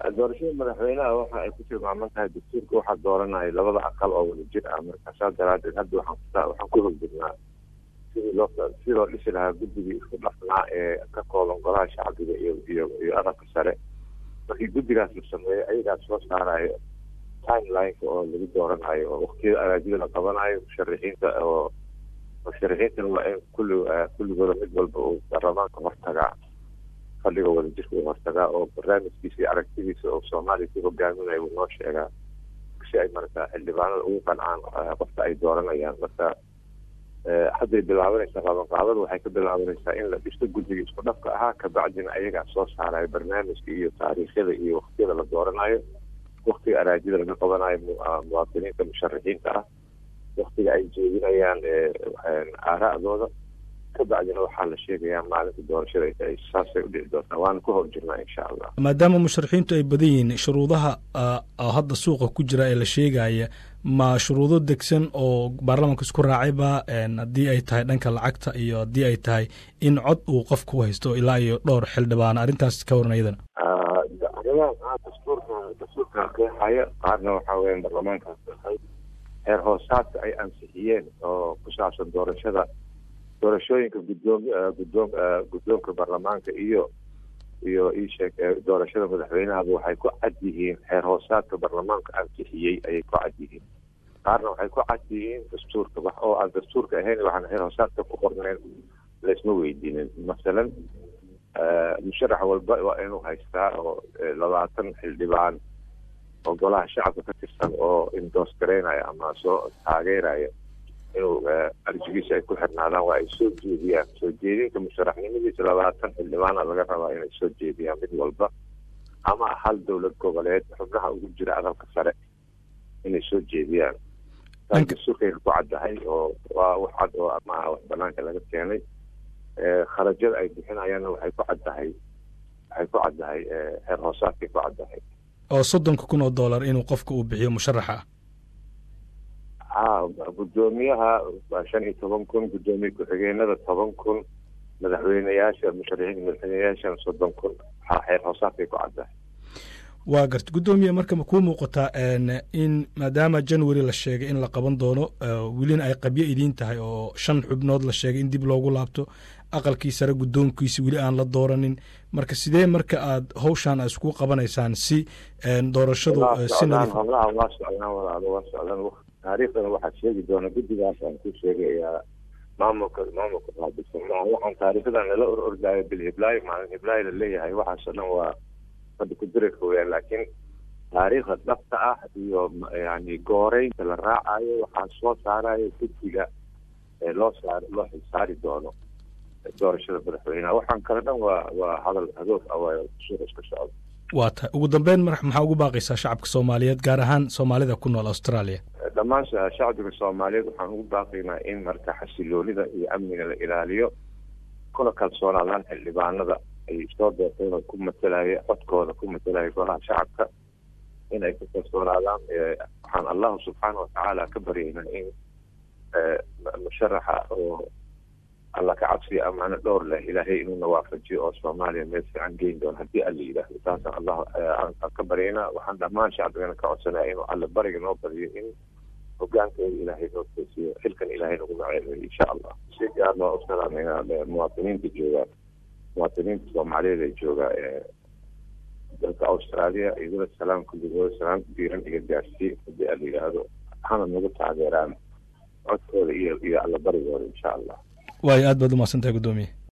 doorashada madaxweynaha waxa ay ku tilmaaman tahay dastuurka waxaa dooranaya labada aqal oo wada jir ah marka saas daraadeed hadda waxaan waxaan ku hogdirnaa sidii loo sidii loo dhisi lahaa guddigii isku dhafnaa ee ka kooban golaha shacbiga iyo iyo iyo aqalka sare markii guddigaas la sameeyo ayagaas soo saarayo timelineka oo lagu dooranayo oo waktiyada araajida la qabanayo musharixiinta oo musharixiintana waa in kulli kulligooda mid walba uu baarlamaanka hortagaa fadhiga wadajirka uu hortagaa oo barnaamijkiisa iyo aragtidiisa oo soomaaliya ku hogaaminayo uu noo sheegaa si ay marka xildhibaanada ugu qancaan qofka ay dooranayaan marka hadday bilaabanaysaa qabanqaabada waxay ka bilaabanaysaa in la dhisto guddiga isku dhafka ahaa kabacdina ayagaa soo saarayo barnaamijka iyo taariikhyada iyo waktiyada la dooranayo waktiga araajida laga qabanayo muwaadiniinta musharixiinta ah waktiga ay jeedinayaan aara'dooda kabacdina waxaa la sheegayaa maalinta doorashada ay saasay u dhici doontaa waana ku hor jirnaa insha allah maadaama musharixiintu ay badan yihiin shuruudaha hadda suuqa ku jira ee la sheegaya ma shuruudo degsan oo baarlamaanka isku raacayba haddii ay tahay dhanka lacagta iyo haddii ay tahay in cod uu qofka u haysto ilaa iyo dhowr xildhibaan arrintaas ka waran iyadana arrimaha dastuurka dastuurka qeexaya qaarna waxaa weya baarlamaankaas heer hoosaadka ay ansixiyeen oo ku saabsan doorashada doorashooyinka guddoom guddoom guddoonka baarlamaanka iyo iyo iisheeg doorashada madaxweynahaba waxay ku cad yihiin heer hoosaadka baarlamaanka ansixiyey ayay ku cad yihiin qaarna waxay ku cad yihiin dastuurka wax oo aan dastuurka ahayn waxaan heer hoosaadka ku qornayn laysma weydiinin masalan musharax walba waa inuu haystaa oo labaatan xildhibaan oo golaha shacabka ka tirsan oo indoos garaynaya ama soo taageeraya inuu arjigiisa ay ku xirnaadaan waa ay soo jeediyaan soo jeedinta musharaxnimadiisa labaatan xildhibaana laga rabaa inay soo jeediyaan mid walba ama hal dowlad goboleed xubnaha ugu jira aqalka sare inay soo jeediyaan dastuurkayna ku caddahay oo waa wax cad oo maaha wax banaanka laga keenay kharajyada ay bixinayaanna waxay ku caddahay waxay ku caddahay heer hoosaadkay ku caddahay oo soddonka kun oo dollar inuu qofka uu bixiyo musharaxa ah ha guddoomiyaha waa shan iyo toban kun guddoomiye ku-xigeenada toban kun madaxweyneyaasha musharaxiinta madaxweyneyaashana soddon kun waxaa xeer hoosaadkay ku caddahay waa garta guddoomiye marka ma kuu muuqataa in maadaama january la sheegay in la qaban doono welina ay qabyo idiin tahay oo shan xubnood la sheegay in dib loogu laabto aqalkii sare guddoonkiisi weli aan la dooranin marka sidee marka aad hawshaan isku qabanaysaan si doorashadu si howlaha waa socdaan walaalo waa socdaan taariikhdana waxaad sheegi doona guddigaas aan ku sheegayaa maamulka maamulka qaabilsan waxaan taariikhdan nala or ordaayo bil hiblaayo maalin hiblaayo la leeyahay waxaasoo dhan waa fadhi ku dirika weyaan laakiin taariikhda dhabta ah iyo yani gooreynta la raacayo waxaa soo saarayo guddiga loo saar loo xilsaari doono doorashada madaxweyneha waxaan kale dhan waa waa hadal hadoof ah waa suuq iska socda waa tahay ugu dambeyn mar maxaa ugu baaqaysaa shacabka soomaaliyeed gaar ahaan soomaalida ku nool australia dhammaan shacbiga soomaaliyeed waxaan ugu baaqaynaa in marka xasiloonida iyo amniga la ilaaliyo kuna kalsoonaadaan xildhibaanada ay soo doorteen oo ku matalaya codkooda ku matalaya golaha shacabka in ay ku kalsoonaadaan waxaan allahu subxaana watacaala ka baryaynaa in musharaxa oo alla ka cabsiya amaano dhowr leh ilaahay inuuna waafajiyo oo soomaaliya meel fiican geyn doono haddii alla yidhaahdo taasaan allah aan ka baryaynaa waxaan dhammaan shacbigana ka codsanaya inuu alla bariga noo badiyo in hogaankeeda ilaahay noo toosiyo xilkan ilaahay nagu maceebeyo insha allah si gaar loo u salaamayna muwaadiniinta jooga muwaadiniinta soomaaliyeed ee jooga dalka australia idula salaam kulligooda salaam diiran iga gaarsiiye haddii alla yidhaahdo hana nagu taageeraan codkooda iyo iyo alla barigooda insha allah waayo aad baad umahadsantahay guddoomiye